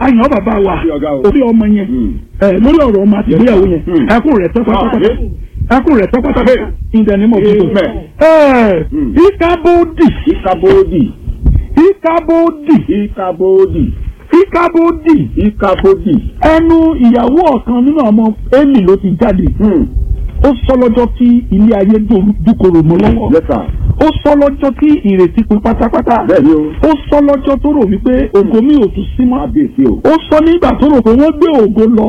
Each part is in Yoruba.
àyàn bàbá wa Orí ọ̀gá o. orí ọmọ yẹn ẹ lórí ọ̀rọ̀ ọmọ àti ìgbéyàwó yẹn Mm. ẹkún rẹ̀ tẹ́ pátápátá Ah, ẹkún rẹ̀ tẹ́ pátápátá in the name of Jesus. Amen. ẹ Mm. ìkábòdì ìkàbòdì ìkábòdì ìkàbòdì ìkábòdì ìkàbòdì. ẹnu ìyàwó ọ̀kan nínú ọmọ Élì ló ti jáde ó sọ lọ́jọ́ tí ilé ayé dòru- dúkorò mọ́ lọ́wọ́ Yes sir. ó sọ lọ́jọ́ tí ìrètí pin pátápátá bẹ́ẹ̀ni o ó sọ lọ́jọ́ tó rò wípé ògo mi ò tún sí mọ́ kábíyèsí o. ó sọ nígbà tó rò pé wọ́n gbé ògo lọ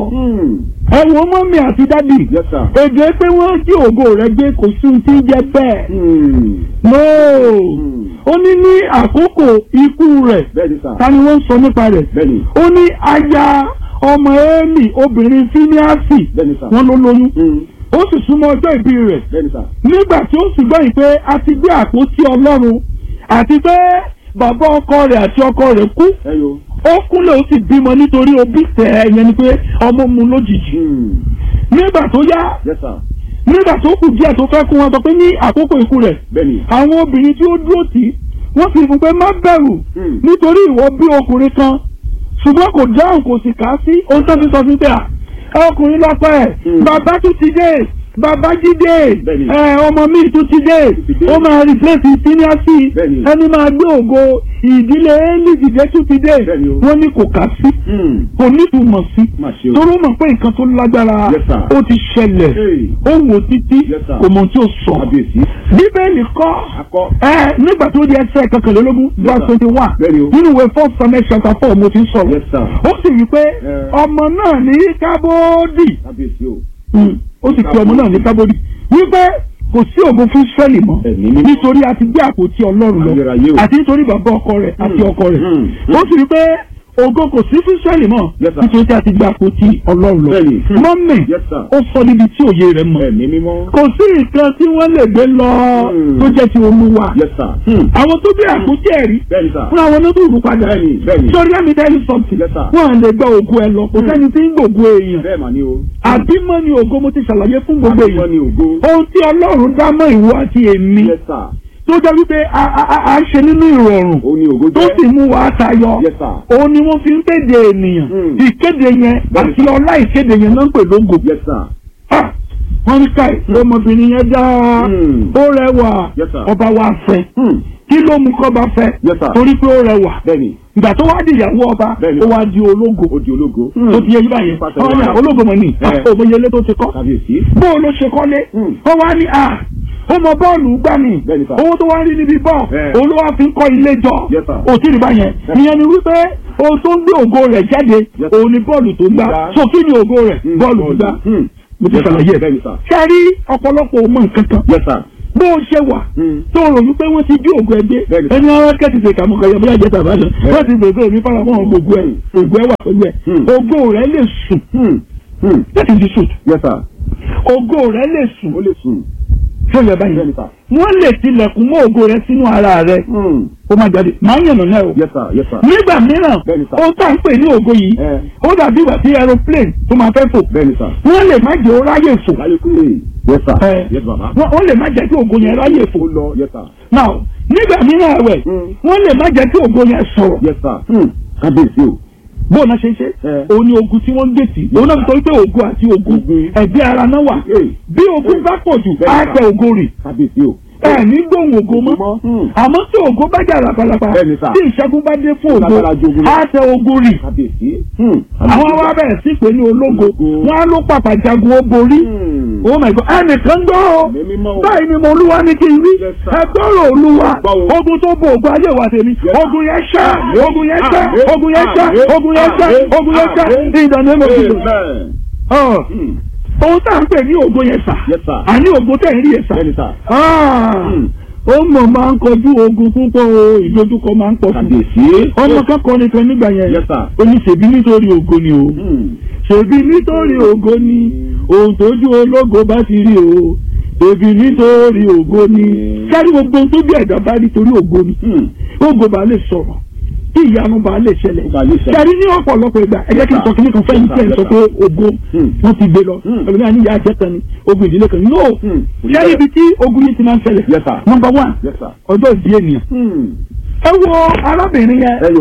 ẹ wo mọ́mí àti dádì Yes sir. èdè pé wọ́n jí ògo rẹ̀ gbé kò sí ohun tí ń jẹ bẹ́ẹ̀ Hmm. no Hmm. ó ní ní àkókò ikú rẹ̀ bẹ́ẹ̀ni sir. ta ni wọ́n ń sọ nípa rẹ̀ bẹ́ẹ̀ni ó ní aya ọmọ Élì obìnrin fíníàsì bẹ́ẹ̀ni sir. wọ́n ló lóyún Hmm. ó sì súnmọ́ ọjọ́ ìbí rẹ̀ bẹ́ẹ̀ni sir. nígbà tí ó sì gbọ́ yìí pé a ti gbé àpótí ọlọ́run àti pé bàbá ọkọ rẹ̀ àti ọkọ rẹ̀ kú ẹyọ. ó kúnlẹ̀ ó sì bímọ nítorí òbí tẹ̀ ẹ́ yẹn ni pé ọmọ mu lójijì Hmm. nígbà tó yá Yes sir. nígbà tó kù díẹ̀ tó fẹ́ kú wọn sọ pé ní àkókò ikú rẹ̀ bẹ́ẹ̀ni. àwọn obìnrin tí ó dúró tì í wọ́n sì fún pé má bẹ̀rù Hmm. nítorí ìwọ bí ọkùnrin kan ṣùgbọ́n kò dáhùn kò sì kà á sí ohun tó fi sọ fún pé à ọkùnrin lọ́pọ̀ ẹ̀ Hmm. bàbá tún ti dé bàbá jídé Bẹ́ẹ̀ni. ẹ ọmọ mi tún ti dé ti dé. ó máa replace seniority Bẹ́ẹ̀ni. ẹni máa gbé ògo ìdílé Élì dìde tún ti dé Bẹ́ẹ̀ni o. wọ́n ní kò kà sí Hmm. kò nítumọ̀ sí má ṣe o. torí ó mọ̀ pé nǹkan tó lágbára Yes, sir. ó ti ṣẹlẹ̀ Hey. ó wò títí Yes, sir. kò mọ̀ ohun tí ó sọ kábíyèsí. bíbélì kọ́ akọ. ẹ nígbà tó di ẹsẹ̀ kọkànlélógún verse sir. twenty one Bẹ́ẹ̀ni o. nínú ìwé first samuel chapter four mo ti ń sọ̀rọ̀ Yes, sir. ó sì wí pé Eh. ọmọ náà ní kábódì kábíyèsí o. ó sì pe ọmọ náà ní kábódì wípé kò sí ògo fún israẹli mọ́ Ẹ̀mí mímọ́. nítorí a ti gbé àpótí ọlọ́run lọ Ayérayé o. àti nítorí bàbá ọkọ rẹ̀ àti Hmm. ọkọ rẹ̀ Hmm. ó sì wí pé ògo kò sí fún israẹli mọ́ Yes, sir. nítorí tí a ti gbé àpótí ọlọ́run lọ Bẹ́ẹ̀ni. Hmm. mọ́mì Yes, sir. ó sọ níbi tí òye rẹ̀ mọ̀ ẹ̀mí mímọ́. kò sí nǹkan tí wọ́n lè gbé lọ Hmm. tó jẹ́ ti olúwa Yes sir. Hmm. àwọn tó gbé àpótí ẹ̀rí bẹ́ẹ̀ni sir. fún àwọn onódùrú padà Bẹ́ẹ̀ni, bẹ́ẹ̀ni. sọrí let me tell you something Yes, sir. wọn à lè gba ògo ẹ lọ kò Hmm. sẹ́ni tí ń gbògo èèyàn bẹ́ẹ̀ mà ni o. àbímọ ni ògo mo ti ṣàlàyé fún gbogbo Àbímọ èèyàn ni ògo. ohun tí ọlọ́run dá mọ́ ìwọ àti èmi Yes sir. tó jẹ́ wípé a a- a- a ń ṣe nínú ìrọ̀rùn ó ní ògo tó jẹ́. sì mú wa tayọ Yes sir. òun ni wọ́n fi ń kéde ènìyàn Hmm. ìkéde yẹn Bẹ́ẹ̀ni. àti ọlá ìkéde yẹn náà ń pè lógo Yes sir. Ah, wọ́n ní káì ọmọbìnrin yẹn dáa Hmm. ó rẹwà Yes, sir. ọba wa fẹ́ Hmm. kí ló mú kọ́ba fẹ́ Yes, sir. torí pé ó rẹwà bẹ́ẹ̀ni ìgbà tó wá di ìyàwó ọba Bẹ́ẹ̀ni. ó wá di ológo ó di ológo. tó ti yẹ yí báyẹn Pàtàkì. ọ̀hún ni ológo mọ̀ ní Eh. òmòyelé tó ti kọ́ kábíyèsí. bó o ló ṣe kọ́lé Hmm. ó wá ní à ó mọ bọ́ọ̀lù gbà mí Bẹ́ẹ̀ni, sir. owó tó wá rí níbi bọ́ọ̀ Eh. òun ló wá fi ń kọ́ ilé jọ Yes, sir. òtí rí báyẹn ìyẹn ni wípé ohun tó ń gbé ògo rẹ̀ jáde Yes. òun ni bọ́ọ̀lù tó gbá Gbá. so kí ni ògo rẹ̀ Hmm. bọ́ọ̀lù tó gbá Hmm. mo ti Yes, sir. ṣàlàyé ẹ̀ bẹ́ẹ̀ni sir. ṣe rí ọ̀pọ̀lọpọ̀ ọmọ nǹkan kan Yes sir. bó o ṣe wà Hmm. tó rò wípé wọ́n ti jí ògùn ẹgbẹ́ Bẹ́ẹ̀ni. ẹni ara kẹ́tì ṣe kàmú kẹyọ bí àjẹta bá lọ Bẹ́ẹ̀ni. wọ́n ti gbèsè omi fara mọ́ ògùn ẹ̀ ògùn ẹ̀ wà pẹ̀lú ẹ̀ Hmm. ògo rẹ̀ lè sùn Hmm. Hmm. that is the truth Yes sir. ògo rẹ̀ lè sùn ó lè sùn. ṣé o yẹ báyìí bẹ́ẹ̀ni sir. wọ́n lè tilẹ̀kùn mọ́ ògo rẹ̀ sínú ara rẹ̀ Hmm. ó má jáde máa ń yànnà náà o Yes sir. Yes sir. nígbà mìíràn Bẹ́ẹ̀ni sir. ó tà ń pè ní ògo yìí Eh. ó dàbí ìgbà tí aeroplane tó máa fẹ́ fò bẹ́ẹ̀ni sir. wọ́n lè má jẹ́ ó ráyè fò láyé kúrè. Yes sir. Eh. Yes baba. wọ́n wọ́n lè má jẹ́ kí ògo yẹn ráyè fò ó lọ. Yes sir. now nígbà mìíràn ẹ̀wẹ̀ Hmm. wọ́n lè má jẹ́ kí ògo yẹn sọ̀rọ̀ Yes sir. Hmm. kábíyèsí o. bóun náà ṣe ṣe Eh. òun ni ogun tí wọ́n ń gbèsè òun náà sọ wípé ogun àti ogun Ogun. ẹ̀gbẹ́ ara náà wà Hey. bí ogun bá pọ̀ jù Bẹ́ẹ̀ni á sà. tẹ ogo rì kábíyèsí o. ẹ ní gbóhùn ogo mọ́ mọ́. Hmm. àmọ́ tí ogo bá jà lápalapa Bẹ́ẹ̀ni sà. tí ìṣẹ́gun bá dé fún ogo Lágbára ju ogun lọ. á tẹ ogo rì kábíyèsí. Hmm. àwọn wa bẹ̀rẹ̀ sí pé ní ológo Ológo. wọn á ló pàpà jagun ó borí Hmm. oh my god ẹnìkan gbọ́ o Ẹ̀mí mímọ́ o. báyìí ni mo olúwa ní kí n rí Yes, sir. ẹ gbọ́rọ̀ olúwa Gbọ́ o. ogun tó bo ogun ayé wa tèmi Yes, sir. ogun yẹn ṣá Àmín. ogun yẹn ṣá Àmín. ogun yẹn ṣá Àmín. ogun yẹn ṣá Àmín. ogun yẹn ṣá Àmín. ní ìdáná ẹ̀mọ́ tuntun. Amen. Ọ̀, Hmm. ohun tá à ń pè ní ogun yẹn sà Yes sir. àní ogun tẹ̀ ń rí yẹn sà. bẹ́ẹ̀ni sir. Ah, Hmm. ó mọ̀ máa ń kojú ogun púpọ̀ o ìdojúkọ máa ń pọ̀ sí. kábíyèsí. ọmọ kẹ́kọ̀ọ́ nìkan nígbà yẹn Yes, sir. ó ní ṣèbí nítorí ògo ni o Hmm. ṣèbí nítorí ògo ni ohun tójú ológo bá ti rí o ṣèbí nítorí ògo ni sáré gbogbo ohun tó bí ẹ̀dá bá rí torí ògo ni Hmm. ògo bá lè sọ̀rọ̀ kí ìyanu bá lè ṣẹlẹ̀ Ó bá lè ṣẹlẹ̀. sáré ní ọ̀pọ̀lọpọ̀ ìgbà ẹ jẹ́ kí n sọ kíní kan fẹ́yìn tí ẹ̀ ń sọ pé ògo Hmm. wọ́n ti gbé lọ Hmm. ẹlòmíràn ní ìyá àjẹta ni ogun ìdílé kan no Hmm. sáré ibi tí ogun yìí ti máa ń ṣẹlẹ̀ Yes, sir. number one Yes sir. ọjọ́ ìdí ènìyàn Hmm. ẹ wo arábìnrin yẹn ẹ yo.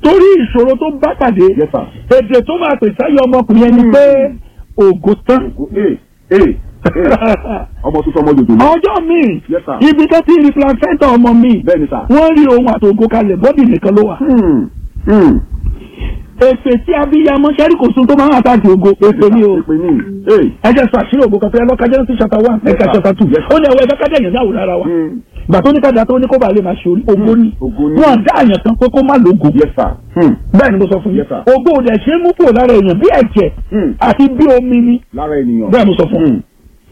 torí ìṣòro tó bá pàdé yes sir. èdè tó máa pè sáyé ọmọkùnrin ẹni pé ògo tán. ee ee ọmọ tuntun ọmọ jòjò ní. ọjọ́ míì Yes, sir. ibi tó ti rí placenta ọmọ mi bẹ́ẹ̀ ni sà. wọ́n rí ohun àtògo kalẹ̀ bọ́dì nìkan ló wà. Hmm, hmm. èpè tí abiyamọ sẹ́rí kò sun tó máa ń àtàkì ògo èpè ni o. èpè ní ee. ẹ jẹ́ sọ àṣírí ògo kan fẹ́ lọ́ka Genesis chapter one Yes, ẹ̀ka sir. chapter two Yes, sir. ó ní ẹ̀wọ́ ẹ̀fẹ́ kájà èèyàn dáwò lára wa. Hmm. gbà tó ní kájà tó ní kó bàa lè máa ṣe orí ògo ni Ògo ni. wọn dá àyàn kan pé kó má lógo yes sir. Hmm. bẹ́ẹ̀ ni mo sọ fún yín Yes, sir. ògo ò dẹ̀ ṣe é mú kúrò lára èèyàn bí ẹ̀jẹ̀ Hmm. àti bí omi ni lára ènìyàn. bẹ́ẹ̀ mo sọ fún Hmm.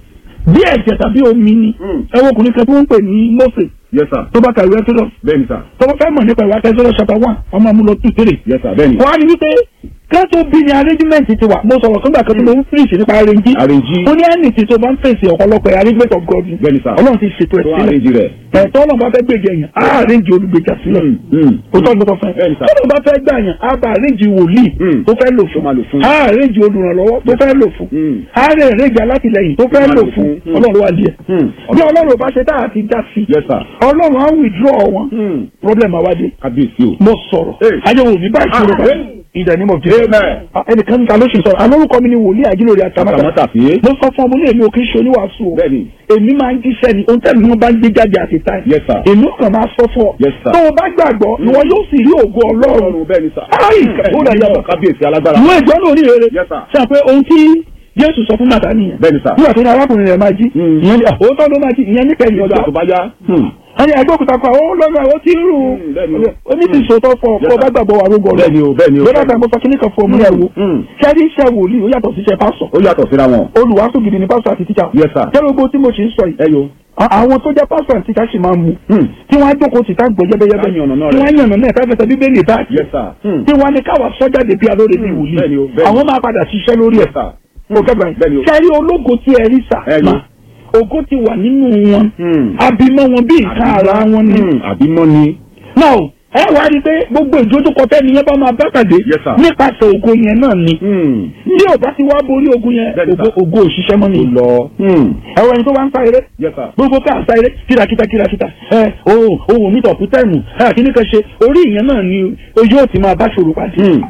bí ẹ̀jẹ̀ tàbí omi ni Hmm. ẹ wo ọkùnrin kan tó ń pè ní Mósè yes sir. tó bá kàwé Exodus bẹ́ẹ̀ ni sà. tó bá fẹ́ mọ̀ nípa ìwà Exodus chapter one ọmọ amúlò two three yes sir. bẹ́ẹ̀ ni. wọ́n á ní wípé kẹ́tọ́ bí ni arrangement ti wà mo sọ̀rọ̀ fúngbà kan tó mo ń fíríṣì nípa arrange Arrange. ó ní ẹnì tí tó bá ń fèsì ọ̀pọ̀lọpọ̀ arrangement of God ni. Bẹ́ẹ̀ ni sà. ọlọ́run ti ṣètò ẹ̀ tó sílẹ̀ àrèjì rẹ̀. ẹ̀tọ́ ọlọ́run bá fẹ́ gbèjà yẹn á arrange olùgbèjà sílẹ̀ Hmm, hmm. òótọ́ ni mo sọ fún ẹ Bẹ́ẹ̀ ni sà. tọ́lọ́ bá fẹ́ gbà yẹn á bá arrange wòlíì Hmm. tó fẹ́ lò Tó máa lò fún. fún á arrange olùrànlọ́wọ́ tó fẹ́ lò fún Hmm. á rẹ̀ arrange alátìlẹyìn tó fẹ́ máa lò lò fún fún. Hmm. ọlọ́run wà díẹ̀ Hmm. bí ọlọ́run ò bá ṣe tá àti dá sí yes sir. ọlọ́run á withdraw wọn Hmm. problem àwádìí kábíyèsí o. mo sọ̀rọ̀ Hey. ayéwo mi bá ìṣòro Ah, kan hey. in the name of Jesus Amen. Ah, ẹnìkan níta ló ṣe sọ̀rọ̀ alórúkọ mi ni wòlíì àjílórí àtàmátà àtàmátà fi é. mo sọ fún ọmọ ní èmi ò kí ń ṣe oníwàásù o bẹ́ẹ̀ ni. èmi máa ń jíṣẹ́ ni ohun tẹ́lẹ̀ wọn bá ń gbé jáde àti táì Yes, sir. èmi ò kàn máa sọ fún ọ Yes, sir. tó o bá gbàgbọ́ ni wọn yóò sì rí ògo ọlọ́run ọlọ́run bẹ́ẹ̀ ni sà. Ai, ó dà yàtọ̀. kábíyèsí alágbára. ìwé ìjọ náà ní rere Yes, sir. ṣe pé ohun tí Jésù sọ fún màtá nìyẹn bẹ́ẹ̀ ni sà. nígbà tó ní arákùnrin rẹ̀ máa jí Mm. ìyẹn ní òótọ́ ló máa jí ìyẹn níkẹyìn ìgbà ọjọ́ tó bá yá. Hmm. ẹni ẹgbẹ́ òkúta kan ó lọ́gbà ó ti ń rù Mm, bẹ́ẹ̀ ni. ó ní ti sòótọ́ fọ Yes, ọkọ bá sir. gbàgbọ́ wà rógbọ bẹ́ẹ̀ ni o bẹ́ẹ̀ ni o. lọ́dọ̀ àgbà sọ kíní kan fún ọmọ ẹ̀ wò Mm. ṣẹ́rí iṣẹ́ wòlíì ó yàtọ̀ sí iṣẹ́ pásọ̀ ó yàtọ̀ síra wọn. olùwàásù gidi ni pásọ̀ àti tíṣà Yes, sir. jẹ́ gbogbo tí mo ṣe ń sọ yìí ẹ yo. à- àwọn tó jẹ́ pásọ̀ àti tíṣà sì máa mú Hmm. tí wọ́n á jókòó tì tá gbọ́ yẹ́bẹ́yẹ́bẹ́ Tá yànnà náà tí rẹ̀. wọ́n á yànnà náà káfẹ́sẹ̀ bíbélì bá yes sir. Hmm. tí wọ́n á ní káwa sọ́jáde bí alóore bí Mm, wòlíì bẹ́ẹ̀ ni o, bẹ́ẹ̀ ni. àwọn máa padà ṣiṣẹ́ lórí ẹ̀ yes sir. kò kẹ́gbà bẹ́ẹ̀ ni o. ṣẹ́rí ológo tí ẹ rí sà Ẹ yo. mà ògo ti wà nínú wọn Hmm. abimọ wọn bí nǹkan ara wọn ni Hmm. àbímọ ni. náà ẹ wá rí i pé gbogbo ìdójúkọ tẹ́ni yẹn bá máa bá pàdé Yes, sir. nípasẹ̀ ògo yẹn náà ni Hmm. ní ò bá ti wá borí ogun yẹn Bẹ́ẹ̀ni, ògo sir. ògo òṣìṣẹ́ mọ́ ó ni lọ. Hmm. ẹ̀rọ ẹni tó wá ń sá eré yes sir. gbogbo ká sá eré kírakíta kírakíta ẹ ohun ohun mi tọ̀kú tẹ̀mù ẹ kíní kan ṣe orí ìyẹn náà ni o yóò ti máa bá ṣòro pàdé Hmm.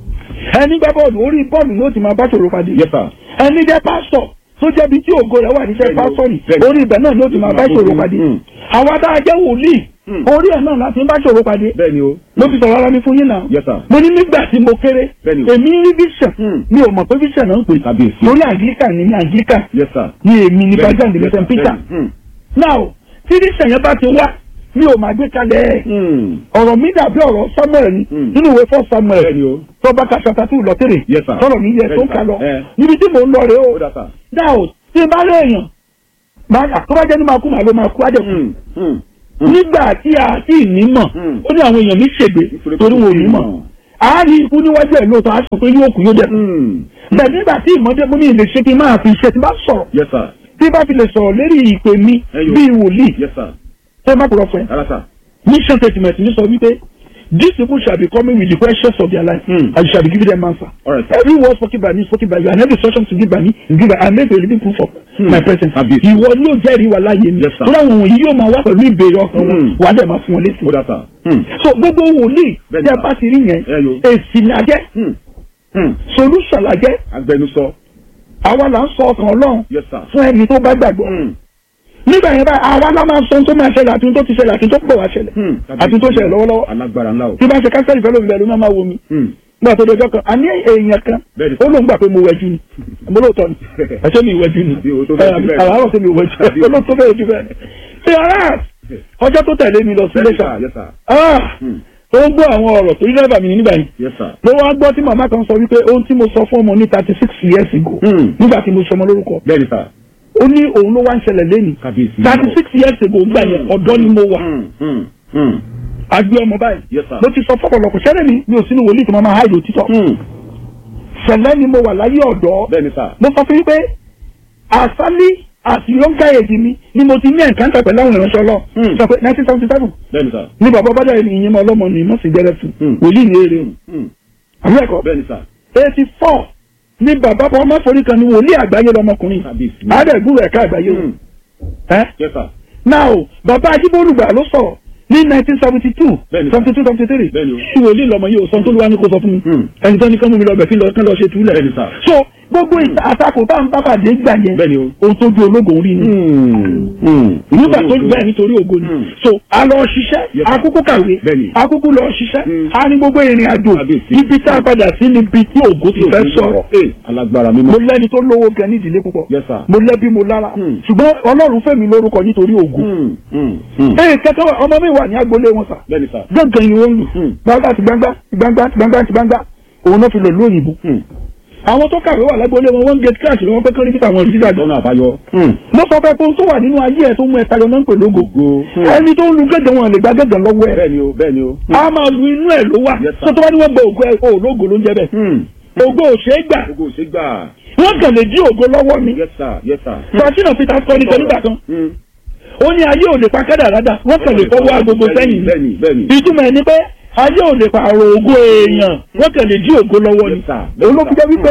ẹni gbá bọ́ọ̀lù orí bọ́ọ̀lù yóò ti máa bá ṣòro pàdé yes sir. ẹni jẹ́ pásítọ̀ tó jẹ́ bí tí ògo rẹ̀ wà níṣẹ́ Bẹ́ẹ̀ni o, pásítọ̀ ni bẹ́ẹ̀ni. orí ibẹ̀ náà ni ó ti máa bá ṣòro pàdé Hmm. àwa tá a jẹ́ wòlíì Hmm. orí ẹ̀ náà láti ń bá ṣòro pàdé bẹ́ẹ̀ ni o. ló fi sọ̀rọ̀ ara mi fún yín náà yes sir. mo ní nígbà tí mo kéré Bẹ́ẹ̀ni o. èmi rí vision Hmm. mi ò mọ̀ pé vision náà ń pè Kábíyèsí. torí anglican ni ní anglican yes sir. ni èmi ní Bẹ́ẹ̀ni, bajang de yes, sir. st peter Bẹ́ẹ̀ni. Hmm. now tí vision yẹn bá ti wá mi ò máa gbé kalẹ̀ ẹ̀ Hmm. ọ̀rọ̀ mi dàbí ọ̀rọ̀ samuel ni Hmm. nínú ìwé fọ́ samuel bẹ́ẹ̀ ni o. tọ́ba ka chapter two lọ tèrè Yes, sir. tọ́rọ̀ mi yẹ tó ń Bẹ́ẹ̀ni, ka lọ sir. Eh. níbi tí mò ń lọ rèé o ó dà sà. now tí n bá rí èèyàn máa tó bá jẹ́ ní máa kú màá ló máa kú á dẹ̀ kú Hmm. Hmm. Hmm. nígbà tí a ti ní mọ̀ Hmm. ó ní àwọn èèyàn mi ṣègbè Nítorí pé torí wọn ò ní kò mọ̀ mọ̀. a rí ikú níwájú ẹ̀ lóòótọ́ a sọ pé yóò kú yóò dẹ̀ kú Hmm. bẹ́ẹ̀ nígbà tí ìmọ̀dé mo ní ilé ṣe kí n máa fi ṣe tí n bá sọ̀rọ̀ yes sir. tí n bá fi lè sọ̀rọ̀ lérí ìpè mi Ẹyọ. bíi wòlíì yes sir. tó má kúrọ̀ fún ẹ rárá sà. mission statement ní sọ wípé these people shall be coming with the questions of their life Hmm. and you shall be giving them answer all right sir. every word spoken by me spoken by you and every instruction to give by me is given I make a living proof of Hmm. my presence Àbí. ìwọ ni yóò jẹ́rìí wa láàyè mi Yes, sir. tó dáwọn wọ̀nyí yóò máa wá pẹ̀lú ìbéèrè ọkàn wọn Hmm. wà á dẹ̀ máa fún wọn létí ó dà sà. Hmm. so gbogbo wòlíì Bẹ́ẹ̀ni, tí a sir. bá ti rí yẹn Ẹyọ. èsì ni a jẹ́ Hmm. Hmm. solution la jẹ́ agbẹnusọ. àwa là ń sọ ọkàn ọlọ́run yes sir. fún ẹni tó bá gbàgbọ́ Hmm. nígbà yẹn báyìí àwa la máa sọ ohun tó máa ṣẹlẹ̀ àti ohun tó ti ṣẹlẹ̀ àti ohun tó pọ̀ wá ṣẹlẹ̀ Hmm. àti ohun tó ṣẹlẹ̀ lọ́wọ́lọ́wọ́ alágbára ńlá o. tí bá ṣe kánsẹ́lì fẹ́ lómi bẹ́ẹ̀ ló máa máa wo mi Hmm. nígbà tó dọjọ́ kan àní èèyàn kan Bẹ́ẹ̀ni. ó lóun gbà pé mo wẹ̀jú ni mo lóòótọ́ ni ẹ̀ṣẹ́ mi ìwẹ̀jú ni Bí o tó bẹ́ẹ̀ jù bẹ́ẹ̀. àárọ̀ sí mi ìwẹ̀jú Àbí o. ó ló tó bẹ́ẹ̀ jù bẹ́ẹ̀ ṣé ara ọjọ́ tó tẹ̀lé mi lọ sí Bẹ́ẹ̀ni, iléṣà sir. yes sir. ah Hmm. ó ń gbọ́ àwọn ọ̀rọ̀ tó rí dẹ́rẹ́bà mi ní nígbà yìí yes sir. ló wá gbọ́ tí màmá kan sọ wípé ohun tí mo sọ fún ọmọ ní thirty six years ago Hmm. nígbà tí mo sọmọ lórúkọ bẹ́ẹ̀ni sà. ó ní òun ló wá ń ṣẹlẹ̀ lẹ́nu kábíyèsí. thirty six years ago gbà yẹn ọ̀dọ́ ni mo wà Hmm. Hmm. Hmm. àgbé ọmọ báyìí Yes, sir. mo ti sọ fọ́pọ̀lọpọ̀ ṣẹlẹ̀ mi mi ò sínú wòlíì tí mo máa háìdì òtítọ́ Hmm. ṣẹlẹ̀ ni mo wà láyé ọ̀dọ́ bẹ́ẹ̀ni sà. mo sọ fún yín pé àsálí àti yọ̀ǹkà èdè mi ni mo ti ní ẹ̀ǹkáńtà pẹ̀lú àwọn ìránṣẹ́ ọlọ́ Hmm. sọ pé nineteen seventy seven bẹ́ẹ̀ni sà. ní bàbá bàdà ẹni ìyẹn mọ ọlọ́mọ ni mọ̀sí jẹ́rẹ́ fún Hmm. wòlíì ní eré Hmm. àwọn ẹ̀kọ́ bẹ́ẹ̀ni sà. eighty four ní bàbá bọ́ ọmọ forí kan ní wòlíì àgbáyé lọmọkùnrin kábíyèsí. àádẹ́gbùrú ẹ̀ka àgbáyé o Hmm. ẹ́ yes sir. now bàbá ajíbólúgbà ló sọ̀rọ̀ ní nineteen seventy two Bẹ́ẹ̀ni. seventy two seventy three Bẹ́ẹ̀ni o. tí wòlíì lọmọ yìí ò sọ tó ló wá ní kó sọ fún mi Hmm. ẹni tó ní kán mú mi lọ bẹ̀ kí n lọ kán lọ ṣe túlẹ̀ Bẹ́ẹ̀ni sà. so gbogbo ìta- àtakò tá à ń pápádé gbà yẹn Bẹ́ẹ̀ni o. ohun tó ju ológun rí ni nígbà tó bẹ́ẹ̀ nítorí ògo ni Hmm. so a lọ ṣiṣẹ́ Yes. akúkú kàwé Bẹ́ẹ̀ni. akúkú lọ ṣiṣẹ́ Hmm. a ní gbogbo ìrìn àjò Kábíyèsí. ibi tá a padà sí níbi tí ògo ti fẹ́ sọ̀rọ̀ Ee, alágbára mímọ́. mo lẹ́ni tó lówó gan ní ìdílé púpọ̀ Yes, sir. mo lẹ́bí mo lára Hmm. ṣùgbọ́n ọlọ́run fẹ́ mi lórúkọ nítorí ògo Hmm, hmm, hmm. ee kẹkẹ wa ọmọ mi wà ní agboolé wọn sà Bẹ́ẹ̀ni sà. gángan yìí wọ́n lù Hmm. gbangba ti gbangba ti gbangba ti gbangba ti gbangba òun náà fi lò lóyìnbó Hmm. àwọn tó kàwé wà lágboolé wọn wọ́n ń gate crash lọ́wọ́ pé kí nípa àwọn òrìṣà jọ Lọ́nà àbáyọ. Hmm. mo sọ pé ohun tó wà nínú ayé ẹ tó mú ẹ tayọ náà ń pè lógo Ògo. Hmm. ẹni tó ń lu gẹ́gẹ́ wọn lè gba gẹ́gẹ́ lọ́wọ́ ẹ Bẹ́ẹ̀ni o, bẹ́ẹ̀ni o. a máa lu inú ẹ ló wà Yes, sir. tó tó bá ní wọ́n gba ògo ẹ o lógo ló ń jẹ bẹ́ẹ̀ Hmm. ògo ò ṣeé gbà Ògo ò ṣe gbà. wọ́n kàn lè jí ògo lọ́wọ́ mi Yes sir, yes sir. francina peter sọ nìkan nígbà kan Hmm. ó ní ayé ò lè pa kádàrádà wọ́n kàn lè fọwọ́ agogo sẹ́yìn ni Bẹ́ẹ̀ni, bẹ́ẹ̀ni. ìtumọ̀ ẹni pé ayé ò lè pààrọ̀ ògo èèyàn wọ́n kàn lè jí ògo lọ́wọ́ ni Yes, sir. Yes, olókùn jẹ́ wípé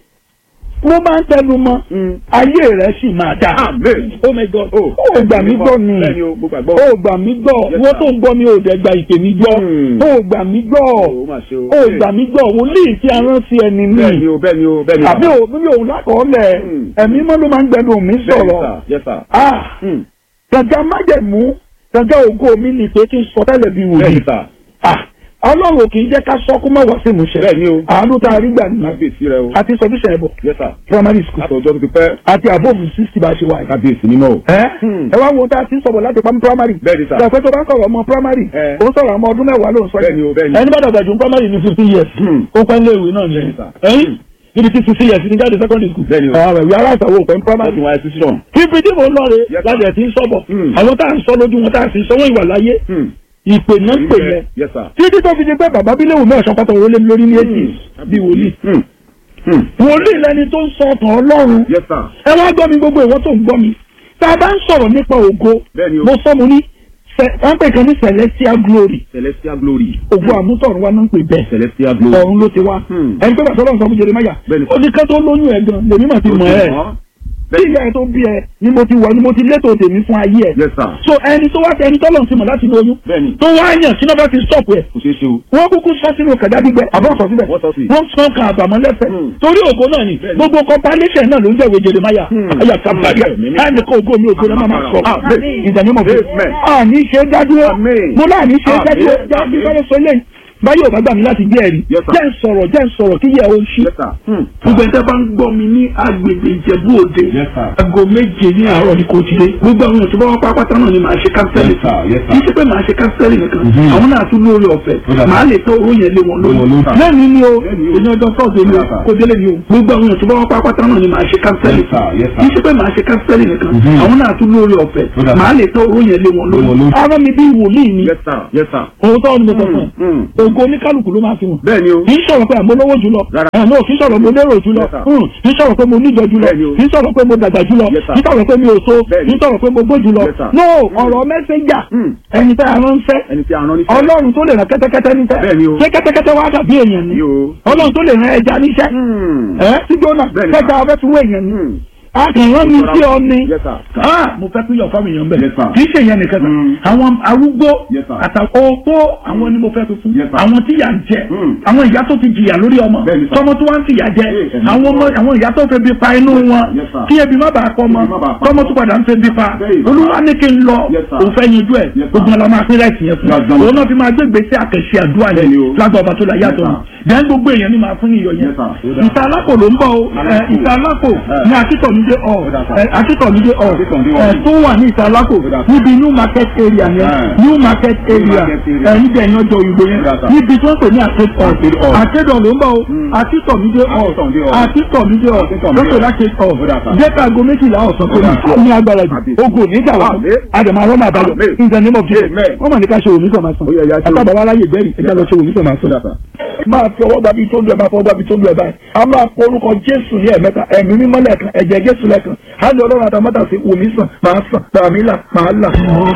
wọ́n máa ń tẹnu mọ́ Hmm. ayé rẹ̀ sì máa dà Amen. oh my god Oh. ó gbà mí gbọ́ ni Bẹ́ẹ̀ni o, mo gbàgbọ́. ó gbà mí gbọ́ Yes, wọ́n sir. tó ń gbọ́ mi ò dẹ̀ gba ìpè mi gbọ́ Hmm. ó gbà mí gbọ́ Ó mà ṣe o. ó gbà mí gbọ́ wòlíì tí a rán sí ẹni Bẹ́ẹ̀ni ní o, bẹ́ẹ̀ni o, bẹ́ẹ̀ni o. àbí òun ní òun lákọọ́lẹ̀ Hmm. ẹ̀mí mọ́ ló máa ń gbẹnu mi Bẹ́ẹ̀ni sọ̀rọ̀ sir, yes sir. ah Hmm. gàgà májẹ̀mú gàgà ògo mi ni pé kí n sọ tẹ́lẹ̀ bí wòlíì Bẹ́ẹ̀ni sir. ah ọlọ́run kì í jẹ́ ká sọ kó má wá sí ìmúṣẹ Bẹ́ẹ̀ni o. àánú tá a rí gbà ní Kábíyèsí rẹ o. àti sọdúnṣẹ ẹbọ Yes sir. primary school Láti ọjọ́ tó ti pẹ́. àti àbóòmù sixty bá a ṣe wà yìí. Kábíyèsí mímọ́ o. ẹ Hmm. ẹ wá wo tá a ti ń sọ̀rọ̀ láti pamọ́ primary. Bẹ́ẹ̀ni sir. ìgbà pé tó bá ń sọ̀rọ̀ ọmọ primary. Eh. ó ń sọ̀rọ̀ ọmọ ọdún mẹ́wàá ló ń sọ Bẹ́ẹ̀ni o, bẹ́ẹ̀ni. ẹni bá dàgbà jù ní primary ní fifteen years. Hmm. ó pẹ́ lé ìwé náà ní Bẹ́ẹ̀ni sir. ẹ̀yìn níbi tí fifteen years ní jáde secondary school. Bẹ́ẹ̀ni o. àwọn ìwé aláìsàn wo pẹ́ ní Wọ́n primary. ti wá ẹ sísí náà. ibi tí mò ń lọ rè Yes, sir. láti ẹ̀ ti ń sọ̀bọ̀. Hmm. àwọn tá à ń sọ lójú wọn tá à sì sọ́wọ́ ìwà láyé Hmm. ìpè náà ń pè yẹn Yes sir. títí tó fi di pé bàbá bílẹ̀ wò mẹ́ẹ̀sán pátá òun lé mi lórí ní èjì bí wòlíì. Hmm. Hmm. wòlíì lẹni tó ń sọ ọ̀tàn ọlọ́run Yes sir. ẹ wá gbọ́ mi gbogbo ìwọ tó ń gbọ́ mi tá a bá ń sọ̀rọ̀ nípa ògo Bẹ́ẹ̀ni o. mo sọ mo ní sẹ- wọ́n pè kan ní celestial glory Celestial glory. ògo àmútọ̀run wa náà ń pè bẹ́ẹ̀ Celestial glory. ọ̀run ló ti wá Hmm. ẹni pé bàtọ́ lọ́nà sọ fún Jeremáyà Bẹ́ẹ̀ni. ó ní ká tó lóyún ẹ̀ gan lèmi mà ti mọ̀ ẹ́ tí ìyá ẹ tó bí ẹ ni mo ti wà ni mo ti létò tèmi fún ayé ẹ Yes sir. so ẹni tó wá ẹni tọ́lọ̀ ti mọ̀ láti lóyún Bẹ́ẹ̀ni. tó wá yàn sínú bá ti stop ẹ Kò ṣeé ṣe o. wọ́n kúkú sọ sínú kẹ̀dá gbígbẹ àbọ̀ sọ síbẹ̀ Wọ́n sọ sí. wọ́n sọ kan àbàmọ́ lẹ́fẹ̀ẹ́ Hmm. torí ògo náà ni Bẹ́ẹ̀ni. gbogbo compilation náà ló ń jẹ́wé Jeremáyà Hmm. ayà kábàárì Amen. ẹnì kan ògo mi ògo náà máa sọ Amen. ìdánimọ̀ fún Amen. àní ṣe dádúró Amen. mo náà ní ṣe Amen. dádúró jáde Amen. fẹ́rẹ́ sọ lẹ́yìn báyọ̀ ò bá gbà mí láti jẹ́ ẹ̀rí Yes, sir. jẹ́ ń sọ̀rọ̀ jẹ́ ń sọ̀rọ̀ kí yẹ o ṣí Yes sir. Hmm. gbogbo ẹ̀ńtẹ́ bá ń gbọ́ mi ní agbègbè Ìjẹ̀bú Òde Yes, sir. aago méje ní àárọ̀ ní kò ti dé gbogbo àwọn èèyàn tó bá wá pápátá náà ni màá ṣe kánsẹ́lì Yes, sir. Yes, sir. kì í ṣe pé màá ṣe kánsẹ́lì nìkan Mhm. àwọn náà tún lórí ọ̀fẹ́ Ó dà. màá lè tọ́ owó yẹn lé wọn Lé wọn lórí lórí, sir. lẹ́nu ni o Lẹ́nu ni o. èyí ọjọ́ tọ́sí ni o Yes, sir. kò délé ni o gbogbo àwọn èèyàn tó bá wá pápátá náà ni màá ṣe kánsẹ́lì Yes, sir. Yes, sir. kì í ṣe pé màá ṣe kánsẹ́lì nìkan Mhm. àwọn náà tún lórí ọ̀fẹ́ Ó dà. màá lè tọ́ owó yẹn lé wọn Lé wọn lórí lórí. ara mi bí wòlíì ni Yes sir. Yes sir. òun tọ́ ni mo sọ fún ẹ Hmm. ògo oníkálukú ló máa fi hàn Bẹ́ẹ̀ni o. kì í sọ̀rọ̀ pé àmọ́ lówó jùlọ Rárá. ẹ̀ náà kì í sọ̀rọ̀ mo lérò jùlọ Yes, sir. Hmm. kì í sọ̀rọ̀ pé mo níjọ jùlọ Bẹ́ẹ̀ni o. kì í sọ̀rọ̀ pé mo dàgbà jùlọ Yes, sir. kì í sọ̀rọ̀ pé mi ò so Bẹ́ẹ̀ni. kì í sọ̀rọ̀ pé mo gbó jùlọ Yes, sir. no ọ̀rọ̀ mẹ́sẹ̀njà Hmm. ẹni tẹ́ a ránṣẹ́ Ẹni tí a rán níṣẹ́. ọlọ́run tó lè rán kẹ́tẹ́kẹ́tẹ́ níṣẹ́ Bẹ́ẹ̀ni o. ṣé kẹ́tẹ́kẹ́tẹ́ wá dàbí èèyàn ni Ní o. ọlọ́run tó lè rán ẹja níṣẹ́ Hmm. ẹ sí jóná Bẹ́ẹ̀ni, kẹta sir. ọbẹ̀ tún wé èèyàn ni Hmm. a kì í rán mi sí ọ ni Yes, sir. Ah, mo fẹ́ pín yọ̀ fáwọn èèyàn bẹ́ẹ̀ Yes, sir. kì í ṣe ìyẹn nìkan kan Mm. àwọn arúgbó Yes, sir. àtàkọ́ opó àwọn ni mo fẹ́ fi fún Yes, sir. àwọn tí yà ń jẹ Mm. àwọn ìyá tó ti jìyà lórí ọmọ Bẹ́ẹ̀ni, sir. tọmọ tó wá ń fìyà jẹ Yes, sir. àwọn ọmọ àwọn ìyá tó fẹ́ bí pa inú wọn Yes, sir. kí ebi má bàa kọ́ ọmọ Ebi má bàa pa tọmọ tó padà ń fẹ́ bí pa Bẹ́ẹ̀ni, sir. olúwa ní kí n lọ Yes, sir. òun fẹ́ yanjú ẹ̀ Yes, sir. gbogbo ọlọmọ apínlẹ̀ ẹ̀sìn yẹn fún Yes, sir. òun náà fi máa gbé gbèsè àkẹ́sí àdúrà Bẹ́ẹ̀ni yẹn o. lágbà ọba tó la yàtọ̀ Yes, ni dẹ́n gbogbo èèyàn ni màá fún iyọ̀ yẹn Yes, sir. ìta alápò ló ń bọ̀ o ẹ, ìta alápò ní akítọ̀mídé ọ̀ Yes, sir. ẹ, akítọ̀mídé ọ̀ Akítọ̀mídé ẹ, ọ̀. tó wà ní ìta alápò Yes, sir. níbi new market area yẹn Yeah. new market area market area. ẹ, níbi ẹ̀yìn ọjọ́ òyìnbó yẹn Yes, sir. níbi tí wọ́n pè ní Arcade àkédọ̀ hall. àkédọ̀ ló ń bọ̀ o Mm. akítọ̀mídé ọ̀ Akítọ̀mídé hall. akítọ̀mídé ọ̀ Akítọ̀mídé lọ́pẹ̀ hall. láti ọ̀ Yes, sir. jẹ́ka aago méjìlá ọ̀sán tó ní Yes, sir. ní agbára jù Àbí. ogun ò ní jà wá Àmín. àdàmà rọ́mà àbáyọ Àmín. in the name of Jesus Amen. wọ́n mà ní ká ṣe òmí sọ̀ máa sàn Ó yẹ, ya ṣe àtàbà wa láyè bẹ́ẹ̀rì ẹja lọ ṣe òmí sọ̀ máa sàn Yes, sir. máa fi ọwọ́ gbàbí tó lu ẹ̀ máa fọwọ́ gbàbí tó lu ẹ̀ báyìí a máa kó orúkọ jésù ní ẹ̀mẹ́ta ẹ̀mí mímọ́ lẹ́ẹ̀kan ẹ̀jẹ̀ jésù lẹ́ẹ̀kan á ní ọlọ́run àtàmọ́tà sí wòmí sàn máa sàn tàmí là máa là.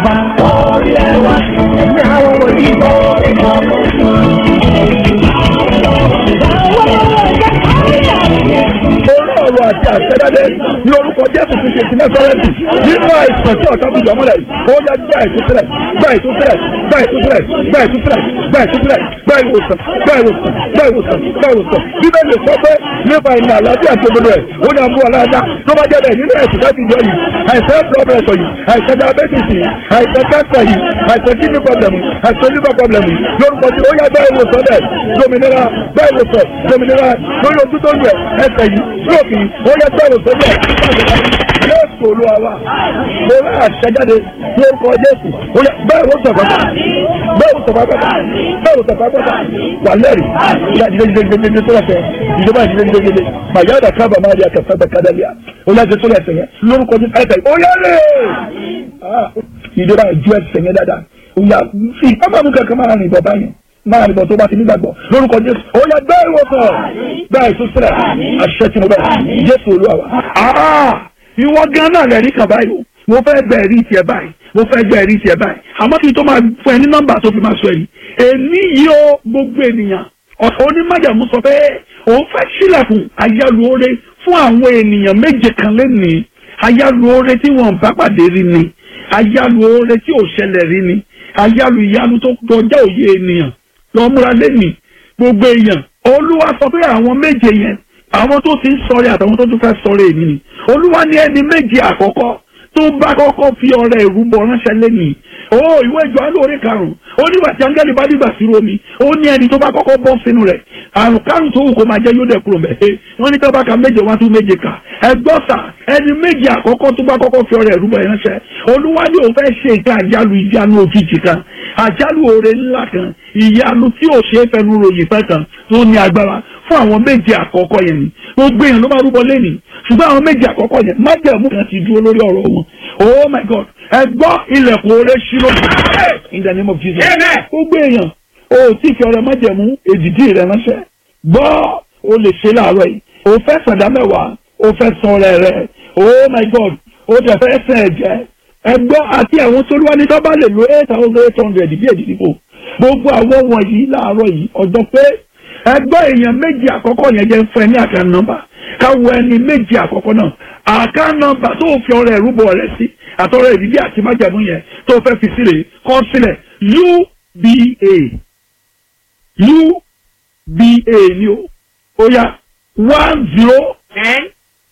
ẹ̀mí àwọn wọ̀nyí orí ọ̀rọ̀ àti àṣẹ́dáde ní orúkọ jésù ti ṣe ti nẹ́sọ̀rẹ́tì nínú àìsàn tí ọ̀tá bìjọ mọ́lẹ̀ ó yá gbá ìtúsílẹ̀ gbá ìtúsílẹ̀ gbá ìtúsílẹ̀ gbá ìtúsílẹ̀ gbá ìtúsílẹ̀ gbá ìwòsàn gbá ìwòsàn gbá ìwòsàn gbá ìwòsàn bíbélì sọ pé nípa ìnà àlàáfíà tó gbogbo ẹ̀ ó ní àmú aláàdá tó bá jẹ́ bẹ́ẹ̀ nínú ẹ̀sìn láti jọ yìí àìsàn blood pressure yìí àìsàn diabetes yìí àìsàn cancer yìí àìsàn kidney problem yìí àìsàn liver problem yìí lórúkọ tí ó yá gbá ìwòsàn bẹ́ẹ̀ dominira gbá ìwòsàn dominira lórí ojú tó lù ẹ̀ ẹsẹ̀ yìí stroke yìí ó yá gbá ìwòsàn bẹ́ẹ̀ Jésù olúwa wa mo rà àṣẹjáde lórúkọ Jésù ó yá bẹ́ẹ̀ wò sọ̀fà bẹ́ẹ̀ wò sọ̀fà bẹ́ẹ̀ bẹ́ẹ̀ wò sọ̀fà bẹ́ẹ̀ wà lẹ́rìí ìyá ìdílé ìdílé ìdílé ìdílé tó lẹ́sẹ̀ ìjọba ìdílé ìdílé ìdílé màyà ọ̀dà kábà máa di àkàtà bẹ́ẹ̀ kádàlíà ó yá ìdílé tó lẹ́sẹ̀ yẹn lórúkọ Jésù ẹsẹ̀ ó yá lè ìjọba ìjú ẹsẹ̀ yẹn dáadáa ó yá fi ọmọ mi kankan máa rìn bọ̀ báyìí máa rìn bọ̀ tó bá ti nígbàgbọ́ lórúkọ Jésù ó yá bẹ́ẹ̀ ìwòsàn bẹ́ẹ̀ ìtúsílẹ̀ àṣẹ tí mo bẹ̀ Jésù olúwa wa ìwọ gan náà lẹ́rí kan báyìí o mo fẹ́ gbẹ ẹ̀rí tiẹ̀ báyìí mo fẹ́ gbẹ ẹ̀rí tiẹ̀ báyìí àmọ́ kí n tó máa fún ẹ ní nọ́mbà tó fi máa sọ ẹ̀rí èmi yìí ó gbogbo ènìyàn ọ̀sán onímọ̀jàmú sọ pé òun fẹ́ sílẹ̀kùn àyálù oore fún àwọn ènìyàn méje kan lẹ́nìí àyálù oore tí wọ́n bá pàdé rí ni àyálù oore tí ò ṣẹlẹ̀ rí ni àyálù ìyanu tó kọjá òye ènìyàn lọ múra lẹ́nìí gbogbo èèyàn olúwa sọ pé àwọn méje yẹn àwọn tó ti ń sọ̀rẹ́ àtàwọn tó tún fẹ́ sọ̀rẹ́ èmi ni olúwa ní ẹni méje àkọ́kọ́ tó bá kọ́kọ́ fi ọrẹ ìrúbọ ránṣẹ́ lẹ́nìí ó ìwé ìjọ alóore karùn-ún ó nígbà tí áńgẹ́lì bá dìgbà sí romi ó ní ẹni tó bá kọ́kọ́ bọ́ sínú rẹ̀ àrùn kárùn tó wù kó máa jẹ́ yóò dẹ̀ kúrò mẹ́ wọ́n ní tọ́ba ka méje wá tún méje kà ẹgbọ́n sà ẹni méje àkọ́kọ́ tó bá kọ́kọ́ fi ọrẹ ìrúbọ ránṣẹ́ olúwa ní òun fẹ́ ṣe nǹkan àjálù ìyanu òjijì kan àjálù oore ńlá kan ìyanu tí ò ṣe é fẹnu ròyìn fẹ́ kan tó ní agbára fún àwọn méje àkọ́kọ́ yẹn ni gbogbo èèyàn ló máa rúbọ lẹ́nìí ṣùgbọ́n àwọn méje àkọ́kọ́ yẹn májẹ̀mú kan ti dúró lórí ọ̀rọ̀ wọn oh my god ẹ gbọ́ ilẹ̀kùn oore ṣírò in the name of jesus gbogbo èèyàn o tí fi ọ̀rẹ́ májẹ̀mú èdìdí rẹ ránṣẹ́ gbọ́ o lè ṣe láàárọ̀ yìí o fẹ́ sàdá mẹ́wàá o fẹ́ san ọrẹ rẹ oh my god o tẹ̀ fẹ́ sàn ẹ̀jẹ̀ ẹ gbọ́ àti àwọn tó wá ní tó bá lè lo eight thousand eight hundred bí èdìdí bò gbogbo àwọn wọ̀nyí láàárọ̀ yìí ọjọ́ pé ẹgbẹ́ èèyàn méjì àkọ́kọ́ yẹn jẹ́ fún ẹ ní àkàn nọ́mbà káwọ ẹni méjì àkọ́kọ́ náà àkàn nọ́mbà tó fi ọrẹ ìrúbọ rẹ sí àtọrẹ ìdílé àti májàmú yẹn tó fẹ́ fi sílẹ̀ kọ sílẹ̀ uba uba ni o ó yá one zero ten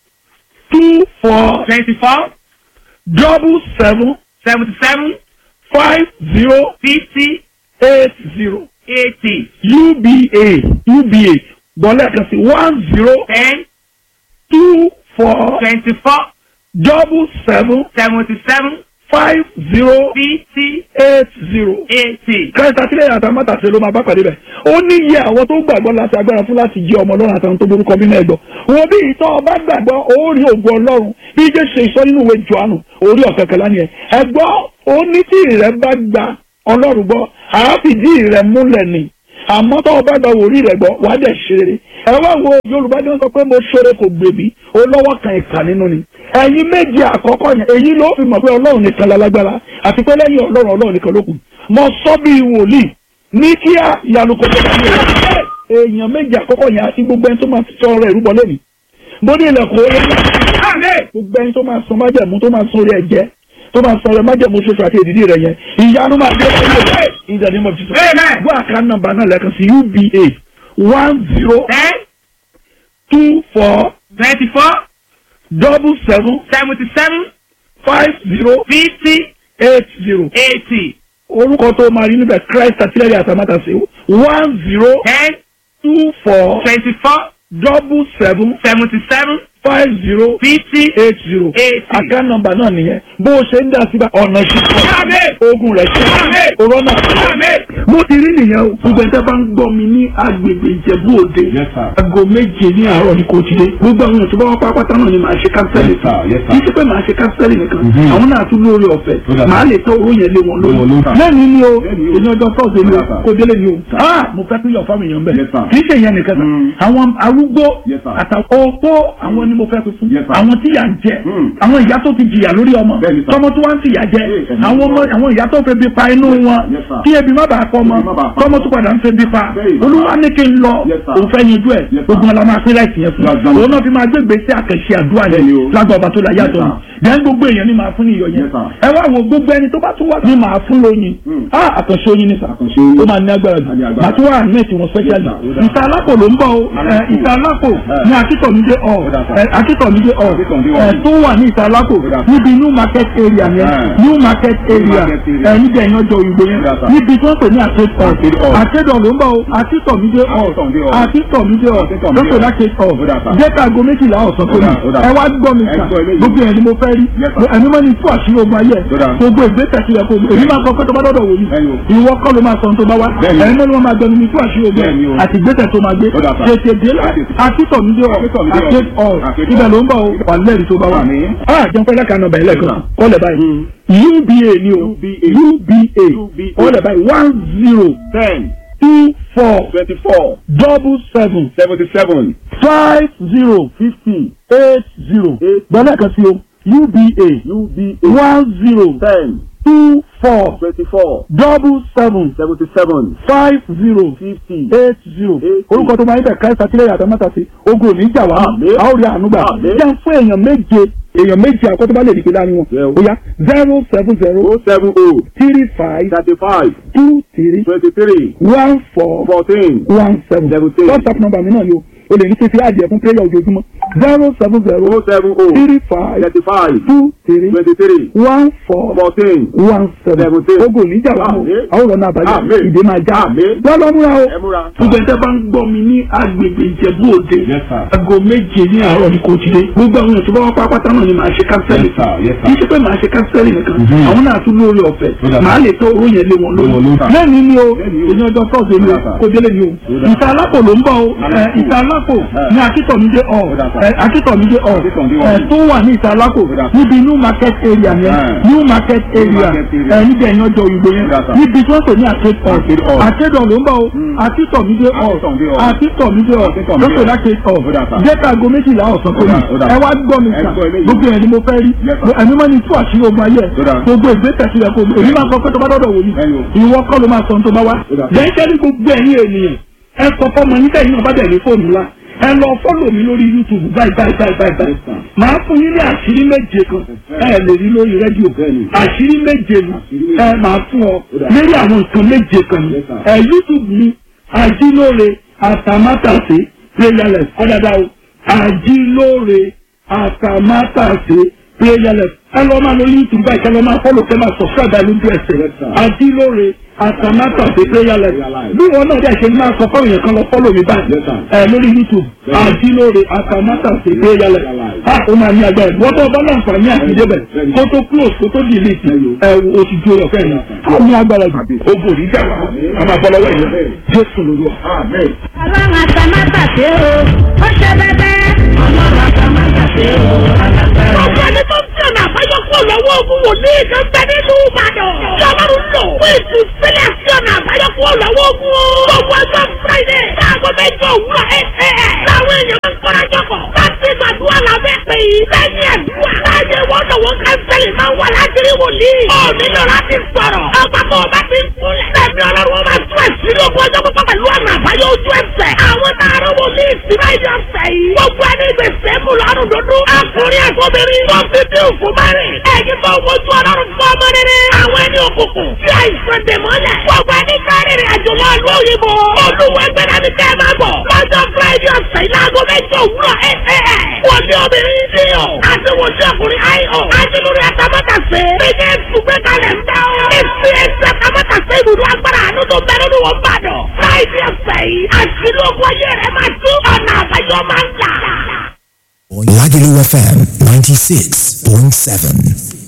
two four twenty-four double seven seventy-seven five zero fifty eight zero eighty uba uba gbọ́lẹ̀ kan sí one zero ten two four twenty-four double seven seventy-seven five zero fifty eight zero. eighty. kẹta sílẹ̀ àtàmátàsé ló máa bá pàdé bẹ̀. ó ní iye àwọn tó gbàgbọ́ láti agbára fún láti jẹ́ ọmọ ọlọ́run àtàwọn tó borúkọ bí náà gbọ́. wo bí ìtọ́ ọba gbàgbọ́ ó rí ògùn ọlọ́run bí jẹ́ ṣe ìsọ nínú ìwé Jòhánù orí ọ̀kẹ́kẹ́lá ni ẹ̀. ẹ gbọ́ ó ní tí ìrẹ́ bá gba ọlọ́run gbọ́ àáfìdí ìrẹ́ múlẹ̀ ni àmọ́ tó o bá gba wòrí rẹ̀ gbọ́ wàá dẹ̀ ṣe rere ẹ wá wo yorùbá ní wọ́n sọ pé mo ṣoore kò gbèbí ó lọ́wọ́ kan ìkà nínú ni ẹ̀yin méje àkọ́kọ́ yẹn èyí ló fi mọ̀ pé ọlọ́run nìkan lálágbára àti pé lẹ́yìn ọlọ́run ọlọ́run nìkan ló kù mo sọ bí wòlíì ní kíá ìyanu kò tó bá mi rẹ̀ èèyàn méje àkọ́kọ́ yẹn àti gbogbo ẹni tó máa sọ ọ̀rọ̀ ìrúbọ lẹ́nu mo ní ilẹ̀kùn orí gbogbo ẹni tó máa sọ májẹ̀mú tó máa sọ orí ẹ̀jẹ̀ tó máa sọ̀rọ̀ májẹ̀mú ṣoṣo àti èdìdí rẹ̀ yẹn ìyanu máa dé ọ̀rọ̀ rẹ̀ in the name of Jesus. Amen. gbọ́ àká nọ́mbà náà lẹ́ẹ̀kan sí uba one zero ten two four twenty-four double seven seventy-seven five zero fifty eight zero eighty orúkọ tó máa rí níbẹ̀ Christ àtìlẹ́yìn àtàmátàsé one zero ten two four twenty-four double seven seventy-seven five zero fifty eight zero eighty. àká nọ́mbà náà nìyẹn bó o ṣe ń dà síbà ọ̀nà ṣíṣọ́ Amen. ogun rẹ̀ ṣe Amen. òrọ́nà Amen. mo ti rí nìyẹn o gbogbo ẹ̀dá bá ń gbọ́ mi ní agbègbè ìjẹ̀bú òde Yes, sir. aago méje ní àárọ̀ ní kò ti dé gbogbo àwọn èèyàn tó bá wá pápátá náà ni màá ṣe kánsẹ́lì Yes, sir. Yes, sir. kì í ṣe pé màá ṣe kánsẹ́lì nìkan Mhm. àwọn náà tún lórí ọ̀fẹ́ Ó dà. màá lè tọ́ owó yẹn lé wọn Lé wọn lórí lórí, sir. lẹ́nu ni o Lẹ́nu ni o. èmi ọjọ́ sọ́ọ̀sì ni o Ó dà, sir. kò délé ni o ah mo fẹ́ tún yọ̀ fáwọn èèyàn bẹ́ẹ̀ Yes, sir. kì í ṣe ìyẹn nìkan Mm. sà àwọn arúgbó Yes, sir. àtàwọn opó àwọn ni mo fẹ́ fi fún Yes, sir. àwọn tí yà ń jẹ Mm. àwọn ìyá tó ti jìyà lórí ọmọ Bẹ́ẹ̀ ni, sir. tọmọ tó wá ń fìyà jẹ Yes, sir. àwọn ọmọ àwọn ìyá tó fẹ́ bí pa inú wọn Yes, sir. kí ebi má bàa kọ́ ọmọ Ebi má bàa pa tọmọ tó padà ń fẹ́ bí pa Bẹ́ẹ̀ ni, olúwa ní kí n lọ Yes, sir. òun fẹ́ yanjú ẹ̀ Yes, sir. gbogbo ọ̀la máa pín láìsí yẹn fún Yes, sir. òun náà fi máa gbé gbèsè àkànṣe àdúrà Bẹ́ẹ̀ ni yẹn o. lágbà ọba tó la yàtọ̀ Yes, then gbogbo èèyàn ni màá fún ní iyọ̀ yẹn Yes, sir. ẹ wá wo gbogbo ẹni tó bá tún wá ní màá fún lóyin Mm. ah àkànṣe oyin ni sà Àkànṣe oyin. ó máa ní agbára jù Á ní agbára. màá tún wá àmẹ́tì wọn specially Yes, sir. Ó dáa. ìta alápò ló ń bọ̀ o ẹ, ìta alápò Eh. ní akítọ̀mídé ọ̀ Ó dáa, sir. ẹ, akítọ̀mídé ọ̀ Akíntọ̀mídé ẹ, ọ̀. tó wà ní ìta alápò Ó dáa, sir. níbi new market area yẹn Eh. new market area market area. ẹ, níbi ẹ̀yán ọjọ́ òyìnbó yẹn Ó dáa, sir. níbi tí wọ́n pè ní àkékọ̀ Arcade hall. àkédọ̀ ló ń bọ̀ o akítọ̀mídé ọ̀ Akíntọ̀mídé hall. akítọ̀mídé ọ̀ Akíntọ̀mídé lókè hall. lákékọ̀ Ó dáa, sir. jẹ́ka aago méjìlá ọ̀sán tó Ó ní dáa, ó dáa. ẹ wá gbọ́ mi Ẹ sà gbọ́ eléyìí. gbogbo ẹ̀ ni mo fẹ́ rí Yes, sir. ẹni mọ́ ni tú àṣírí ogun ayé Ó dáa. gbogbo ìgbésẹ̀ sí ẹ̀kọ́ èmi máa kọ́ pé tó bá dọ́dọ̀ wò Bẹ́ẹ̀ni o. ní ìwọ kọ́ ló máa sọ ohun tó bá wá Bẹ́ẹ̀ni. ẹni mọ́ ni wọ́n máa gbẹnu ní tú àṣírí ogun Bẹ́ẹ̀ni o. àti ìgbésẹ̀ tó máa gbé Ó dáa, sir. tètè dé akítọ̀mídé ọ̀ Akíntọ̀mídé hall. àkéd ọ̀ Arcade ibẹ̀ hall. ló ń bọ̀ o wà lẹ́rìí tó bá wà. Àmín. ah jẹun pẹ́ lẹ́ka nọmba ẹlẹ́kan Yes, kọ́lẹ̀ báyìí uba ni o UBA. uba UBA. kọ́lẹ̀ báyìí one zero ten two four twenty-four double seven seventy-seven five zero fifty eight zero Eight. gbọ́dọ̀ kan sí o uba UBA one zero ten two four twenty-four double seven seventy-seven five zero fifty eight zero Eight. orúkọ tó máa ń bẹ̀ káyọ̀sá sílẹ̀ yàtọ̀ mọ́ta sí ogun òní ìjà wá Àmín. a ó rí àánú gbà Àmín. jẹ́ fún èèyàn méje èèyàn méje àkọ́tọ́ bá lè dìgbé láàrin wọn Yeah. ó yá zero seven zero oh seven oh three five thirty-five two three twenty-three one four fourteen one seven Seventeen. whatsapp number mi náà ni o o lè ní fífi àjẹ fún prayer ojoojúmọ́ zero seven zero oh seven oh three five thirty-five two three twenty-three one four fourteen one seven Seventeen. ogun níjà wà mọ Àmín. àwọn ọ̀nà àbájá Àmín. ìdè máa já Àmín. lọ́lọ́ múra o. ẹ múra. gbogbo ẹ̀tẹ́ bá ń gbọ́ mi ní agbègbè ìjẹ̀bú òde Yes, sir. aago méje ní àárọ̀ ní kò ti dé gbogbo àwọn èèyàn tó bá wá pápátá náà ni màá ṣe kánsẹ́lì Yes, sir. Yes, sir. kì í ṣe pé màá ṣe kánsẹ́lì nìkan Mhm. àwọn náà tún lórí ọ̀fẹ́ Ó dà. màá lè tọ́ owó yẹn lé wọn Lé wọn lórí lórí, sir. lẹ́ni ni o Lẹ́ni o. èyí ọjọ́ tọ́sí ni o Ó dà, sir. kò délé ni o Ó dà. ìta alápò ló ń bọ̀ o ẹ, ìta alápò ní akítọ̀mídé ọ̀ Ó dà, sir. ẹ, akítọ̀mídé ọ̀ Akítọ̀mídé ẹ, ọ̀. tó wà ní ìta alápò Ó dà, sir. níbi new market area yẹn Ẹ. new market area market area. ẹ, níbi ẹ̀yìn ọjọ́ òyìnbó yẹn Ó dà, sir. níbi tí wọ́n pè ní Arcade àkédọ̀ hall. àkédọ̀ ló ń bọ̀ o Mm. akítọ̀mídé ọ̀ Akítọ̀mídé ọ̀. akítọ̀mídé ọ̀ Akítọ̀mídé lókè ọ̀. láti ọ̀ Ó dà, sir. jẹ́ka aago méjìlá ọ̀sán tó Ó dà, ní ó dà. ẹ wá gbọ́ mi Ẹ sà gbọ́ eléyìí. gbogbo ẹ̀ ni mo fẹ́ rí Yes, sir. ẹ̀mí mọ́ ni tú àṣírí ogun ayé Ó dà. gbogbo ìgbésẹ̀ sílẹ̀ kó èmi máa sọ pé tó bá dọ́dọ̀ wò ni Bẹ́ẹ̀ni o. ìwọ kọ́ ló máa sọ ohun tó bá wá Ó dà. lẹ́yìn ní gbogbo ẹ̀yin ènìyàn ẹ sọ fọ́mọ yín tẹ̀yìn náà bá bẹ̀ ní fóònù ńlá ẹ lọ fọ́lọ̀ mi lórí youtube báyìí báyìí báyìí báyìí báyìí Yes, sir. màá fún yín ní àṣírí méje kan ẹ lè rí lórí rédíò Bẹ́ẹ̀ni. àṣírí méje ni Àṣírí méje. ẹ máa fún ọ Ó dà. lórí àwọn nǹkan méje kan ni Yes, sir. ẹ youtube mi àjílóore àtàmátàsé prayerless ọ̀dàdà o àjílóore àtàmátàsé prayerless ẹ lọ máa lọ youtube báyìí kẹ lọ máa fọlọ kẹ máa subscribe ẹ lójú ẹsẹ̀ Yes, sir. àjílóore àtàmátàsé prayerless Prayerless. bí wọn náà dẹ̀ ṣe máa sọ fáwọn èèyàn kan lọ fọlọ mi báyìí Yes, sir. ẹ lórí youtube Yes. àjílóore àtàmátàsé prayerless Prayerless. a ó máa ní agbára wọ́n tó bá láǹfààní àti débẹ̀ Yes. kó tó close kó tó delete ẹ o ti ju ọ̀fẹ́ yìí a ní agbára jù o bò ní jà wá a máa bọ́ lọ́wọ́ yìí jésù lórí wa. Amen. ọlọ́run àtàmátàsé o ó ṣe bẹ́bẹ́. ọlọ́run àtàmátàsé o alágbára. Ọ̀pọ̀ ẹni tó ń tí ọ̀nà àbáyọ kúrò lọ́wọ́ ogun wòlíì kan bẹ nínú Ìbàdàn. Tí Ọlọ́run lò fún ìtúsílẹ̀ sí ọ̀nà àbáyọ kúrò lọ́wọ́ ogun o. Gbogbo ọjọ́ Friday láago mẹ́jọ òwúrọ̀ ẹ̀ ẹ̀ ẹ̀. Láwọn èèyàn máa ń kọ́ra jọ̀kọ̀. Láti gbàdúrà lábẹ́ pé yìí. Lẹ́yìn àdúrà. Láyé wọ́n lọ́wọ́ kánsẹ́lì máa ń wà lájírí wòlíì. Ó nílò láti sọ̀rọ̀. Ọgbà tó o bá ti ń kúnlẹ̀. Lẹ́mi Ọlọ́run wọn máa tún ẹ̀sìn ogun ọjọ́ pípọ́ pẹ̀lú ọ̀nà àbáyọ ojú ẹsẹ̀. Àwọn tààrà wòlíì sí máa yọ ọ̀sẹ̀ yìí. Gbogbo ẹni gbèsè mú lọ́rùn dúdú. Akùnrin àtọ́bìnrin. Wọ́n fi bí òkú márìn. Ẹ̀yin tó wojú ọlọ́run fún ọmọ rere. Àwọn ẹni òkùnkùn. Tí àìsàn dè mọ́lẹ̀. Gbogbo ẹni kárìnrìn àjò lọ ìlú òyìnbó. Olúwa gbẹ́dá ni kẹ́ ẹ máa bọ̀. Lọ́jọ́ Friday ọ̀sẹ̀ yìí láago mẹ́jọ òwúrọ̀ ẹ̀ ẹ̀ ẹ̀. Wọ́n ní obìnrin ní ọ̀. Àti wọ́n ní ọkùnrin àìọ̀. Àti lórí àtàmọ́tàsé. Bíkẹ́ ẹ̀sùgbẹ́ kalẹ̀ ń bá ọ. Èsì ẹ̀sì àtàmọ́tàsé ibùdó agbára àánú tó bẹ̀rẹ̀ ní wọ́n bá dọ̀. Friday ọ̀sẹ̀ yìí. Àṣírí ogun ayé rẹ̀ máa tú. Ọ̀nà àbáyọ máa ń là. Lagelu FM 96.7.